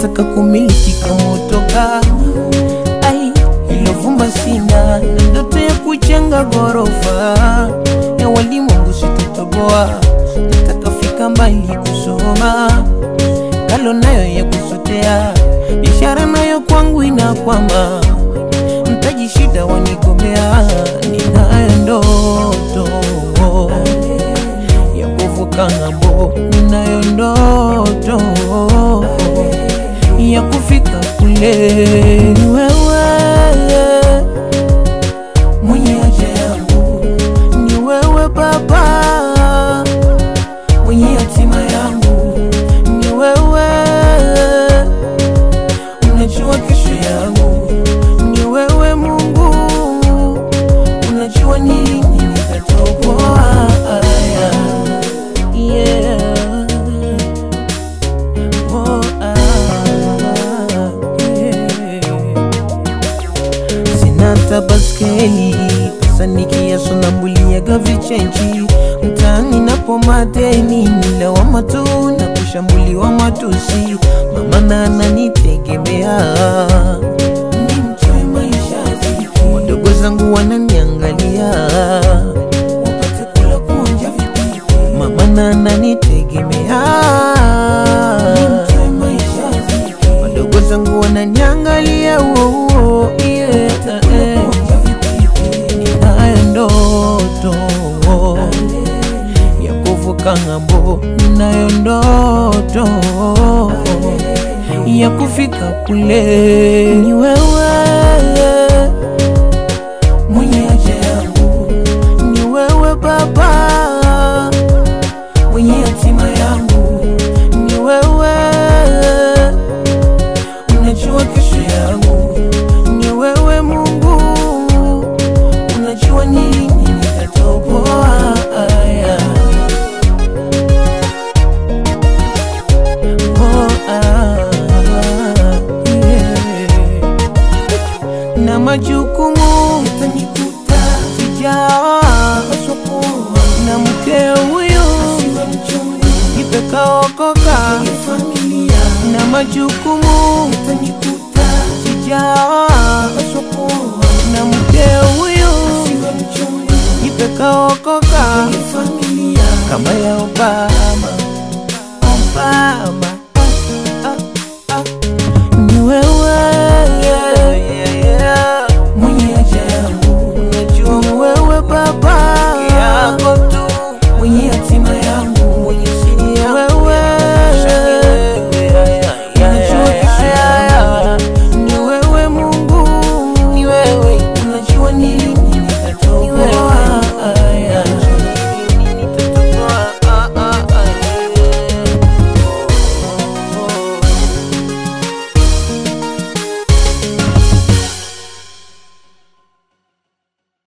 nataka kumiliki kama utoka ai ilo vumba sina na ndoto ya kujenga ghorofa ya walimwengu sitotoboa nataka fika mbali kusoma kalo nayo ya kusotea biashara nayo kwangu inakwama mtaji shida wanigomea ninayo ndoto ya kuvuka ng'ambo ninayo ndoto ya kufika kule Ni wewe mwenye haja yangu ni wewe baba mwenye hatima yangu ni wewe unajua kesho yangu ni wewe mungu unajua ni lini nitatoboa yeah. Oh, ah, yeah. Sina hata baskeli pesa nikiasonambuliaga vichenji mtaani napo madeni nilawama tu na kushambuliwa matusi mama na ananitegemea nimtoe maisha vipi wadogo zangu wananiangalia wapate kula kuonja vipi mama na ananitegemea nimtoe maisha vipi wadogo zangu wananiangalia uo uo yeah, eh. ninayo ndoto ya kuvuka ng'ambo ninayo ndoto ya kufika kule ni wewe mwenye haja yangu ni wewe baba mwenye hatima yangu ni wewe unajua kesho yangu ni wewe mungu unajua ni lini nitatoboa aya Oh, ah, yeah. na majukumu yatanikuta sijaoa na mke huyu ipekaokoka na majukumu yatanikuta sijaoa na mke huyu ipekaokoka kama yaoba